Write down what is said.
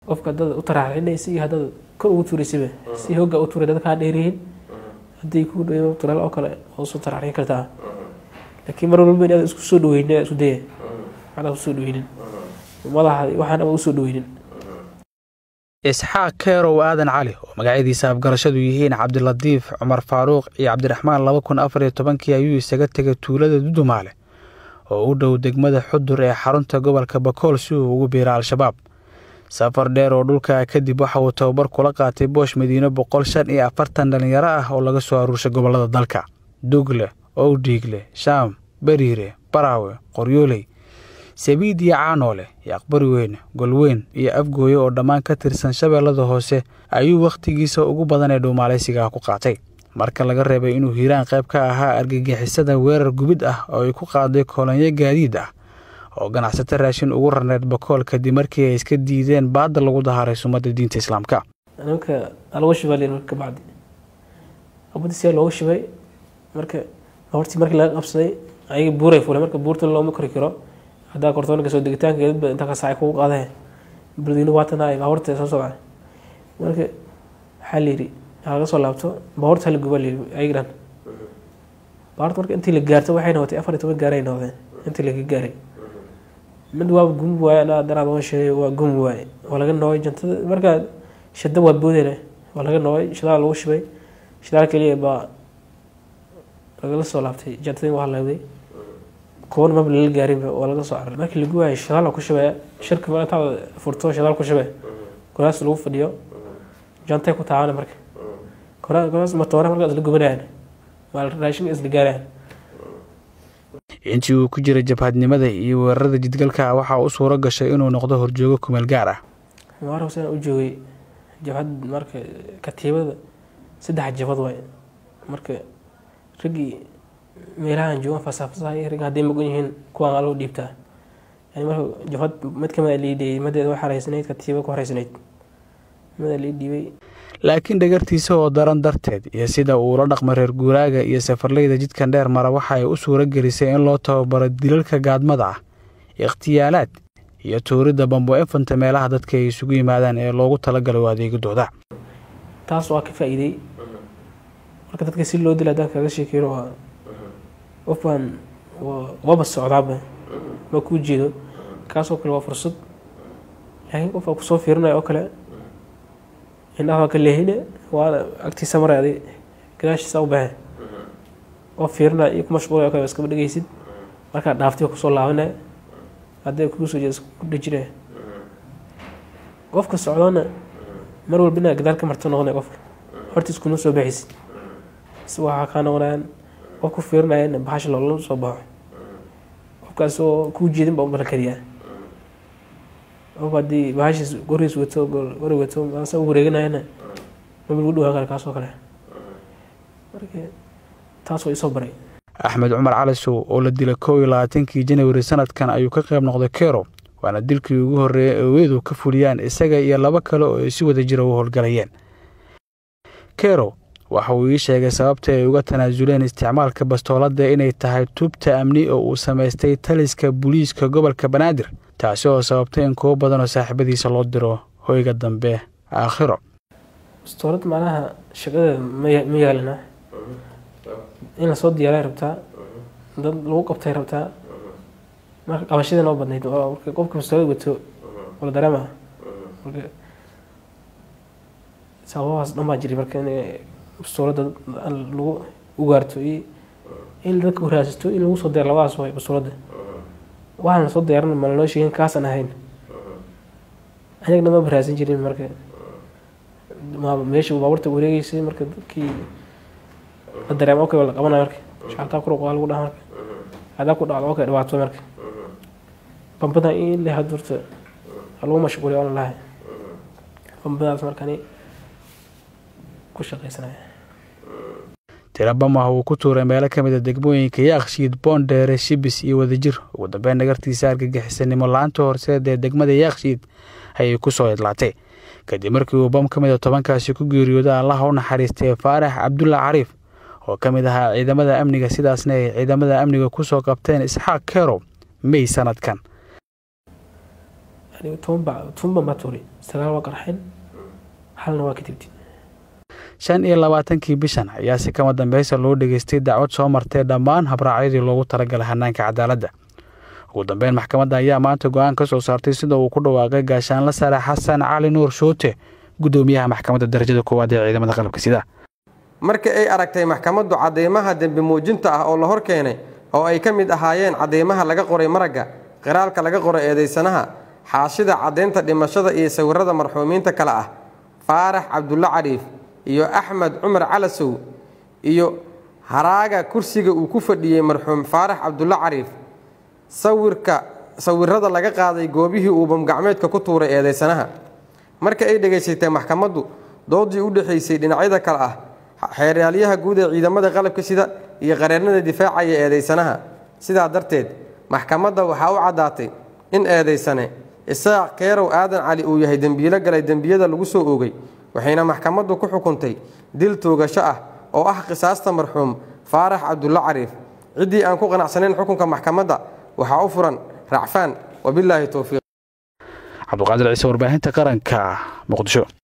qofka haddaad u taraxinaysa iyo haddaad kor ugu tuuraysaba si hooga u tuuray dad kaa dheeryihiin haddii ku dhawo turaal oo kale oo soo taraxin kartaa laakiin mar walba inaad isku soo dhaweynin isku daya waxaad usoo dhaweynin madaxa waxaan ama usoo dhaweynin isxaaq keerow aadan cali oo magacyadiisa afgarashadu yihiin cabdilatiif cumar faaruuq iyo cabdiraxmaan laba kun afar iyo tobankii ayuu isaga tegay tuulada dudumaale oo u dhow degmada xudur ee xarunta gobolka bakool si uu ugu biira al-shabaab safar dheer oo dhulka kadib waxa uu tababar kula qaatay boosh madiine boqol shan iyo afartan dhallinyaro ah oo laga soo aruurshay gobollada dalka dugle owdhiigle shaam beriire baraawe qoryooley sabiid iyo caanoole iyo aqbari weyn golweyn iyo afgooye oo dhammaan ka tirsan shabeellada hoose ayuu wakhtigiisa ugu badan ee dhuumaalaysigaah ku qaatay marka laga reebay inuu hiiraan qayb ka ahaa argagixisada weerar gubid ah oo ay ku qaaday koolonyo gaadiid ah oo ganacsato raashin ugu rarneed bakool kadib markii ay iska diideen baadda lagu dahaaray sumadda diinta islaamka nimanka alagu shibaa layiri marka bacdi qabadii siyaa loogu shibay marka hortii markii laga qabsaday ayaga buuray fulay marka buurta looma kori karo haddaa kortoonka soo degitaankeedba inta ka saacay kugu qaadee baldiino waatan ay baabuurta soo socda marka waxaa layidhi laga soo laabto baabuurta hala guba layidhi ayaga dhan baabuurta marka intii la gaarto waxay noqotay afar iyo toban gaaray noqdeen intii laga gaaray mid waa gum waaye anaa daraad waan sheegay waa gum waaye waa laga noogay jantada markaa shada waa boodeyna waa laga noogay shidaal lagu shibay shidaal keliya baa lagala soo laabtay jantadii waa halawday kuwan maba lala gaarinba waa laga soo cararay markii lagu waayay shidaal ku shibaya shirka ma intaad furto shidaal ku shibay goraas lagu fadhiyo jantay ku taabana marka goraas matoore markaa isla gubanayaan waa raashinka isla gaarayaan intii uu ku jiray jabhadnimada iyo weerarada jidgalka waxaa u suuro gashay inuu noqdo horjoogo kumeel gaar ah maar hoseen u joogay jabhad marka katiibada saddex jabad waay marka raggii meelahaan joogan fasafasahay ragga hadday magan yihiin kuwaan aloo dhiibtaa yani marka jabhad mid kamid a lii dhiibay madeeda wax horeysanayd katiiba ku horeysanayd mid a lii dhiibay laakiin dhagartiisa oo daran darteed iyo sida uu la dhaqmo reer guuraaga iyo safarleyda jidkan dheer mara waxa ay u suuro gelisay in loo tababaro dilalka gaadmada ah ikhtiyaalaad iyo tuuridda bambo infanta meelaha dadka ay isugu yimaadaan ee loogu talagalay u adeegadooda taas waa ka faa'iidey marka dadka si loo dila haddaan kaga sheekeyno waa qofbaan waba socdaaba ma kuu jeedo kaasoo kale waa fursad laakiin qof aa kusoo fiirinaya oo kale indhaha waa ka leehine waa agtiisa maray adi gadaashiisa u baxe oo fiirinaya iyo ku mashquulaya o kale iskaba dhegeysid markaa dhaaftay kusoo laabanaya hadday kugu soo jeeda ku dhejinaya qofka socdoona mar walba inaad gadaal ka marto noqonaya qofka hortiis kuma soo baxaysid si waxaa kaa noqonayaan qof ku fiirinaya in bahasha loola soo baxo qofkaas oo kuu jeedin baa u balan kariyaa qof haddii bahashiis goriis wato gori wato asa u wareeganayana maba lagu dhawaan kara kaasoo kale marka taas waa isoo baray axmed cumar calisow oo la dilay kow iyo labaatankii janawari sanadkan ayuu ka qayb noqday kero waana dilkii ugu horreeyay ee weedu ka fuliyaan isaga iyo laba kale oo ay si wada jira u howlgalayeen kero waxa uu ii sheegay sababta ay uga tanaasuleen isticmaalka bastoolada inay tahay tubta amni oo uu samaystay taliska booliiska gobolka banaadir taasi oo sababtay in kuwo badan oo saaxiibadiisa loo diro hoyga dambe aakhiro bastoolad macnaha shaqadeeda ma yaalina in lasoo diyaaray rabtaa dad lagu qabtay rabtaa marka qabashadii noo badnayd marka qofka bastoolad wato wala dareema marka sababahaas dhan baa jiray marka in bastoolada lagu ugaarto iyo in dadka uraasato in lagu soo diyaar labadaas way bastoolada waxaan lasoo diyaaran ma lanoo sheegin kaasaan ahayn anagna ma baraasan jirin marka meesha baabuurta wareegeysay marka dadkii la dareema okay la qabanaya marka shacabtaa kuruq waa lagu dhaha marka hadaa ku dhacdo okay dhibaato marka bambadan in le hadurta lagu mashquuliya oona lahay bambadaas markani ku shaqaysanaya tirabamah uu ku tuuray meelo ka mid a degmooyinka yaakshiid boondheere shibis iyo wadajir ugu dambeyn dhagartiisa argagixisanimo la-aanta horseed ee degmada yaakshiid ayay ku soo idlaatay kadib markii uu bam ka mid a tobankaasi ku geeriyooda allaha u naxariistay faarax cabdulla cariif oo ka mid ahaa ciidamada amniga sidaasna ay ciidamada amniga kusoo qabteen isxaaq kerow mey sanadkan aniga toban ba toban baan baa tuuray sagaal waa qarxeen halna waa ka tibti shan iyo labaatankii bishan ayaa si kama dambeysa loo dhageystay dacwad soo martay dhammaan habraacyadii loogu talagalay hanaanka cadaaladda ugu dambeyn maxkamadda ayaa maanta go-aan ka soo saartay sida uu ku dhawaaqay gaashaanla sare xasan cali nuur shoote guddoomiyaha maxkamadda darajada koowaad ee ciidamada qalabka sida markii ay aragtay maxkamaddu cadeymaha dembi muujinta ah oo la hor keenay oo ay ka mid ahaayeen cadeymaha laga qoray maragga qiraalka laga qoray eedeysanaha xaashida caddaynta dhimashada iyo sawirada marxuumiinta kale ah faarax cabdulle cariif iyo axmed cumar calasow iyo haraaga kursiga uu ku fadhiyey marxuum faarax cabdulle cariif sawirka sawirada laga qaaday goobihii uu bamgacmeedka ku tuuray eedeysanaha marka ay dhegaysatay maxkamaddu doodii u dhexaysay dhinacyada kale ah xeeraalyaha guud ee ciidamada qalabka sida iyo qareernada difaacaya eedeysanaha sidaa darteed maxkamadda waxaa u caddaatay in eedeysane isaaq keerow aadan cali uu yahay dembiilo galay dembiyada lagu soo oogay waxayna maxkamaddu ku xukuntay dil toogasho ah oo ah qisaasta marxuum faarax cabdulle cariif ciddii aan ku qanacsanayn xukunka maxkamadda waxaa u furan racfaan wabilaahi towfiiq cabduqaadir ciise warbaahinta qaranka muqdisho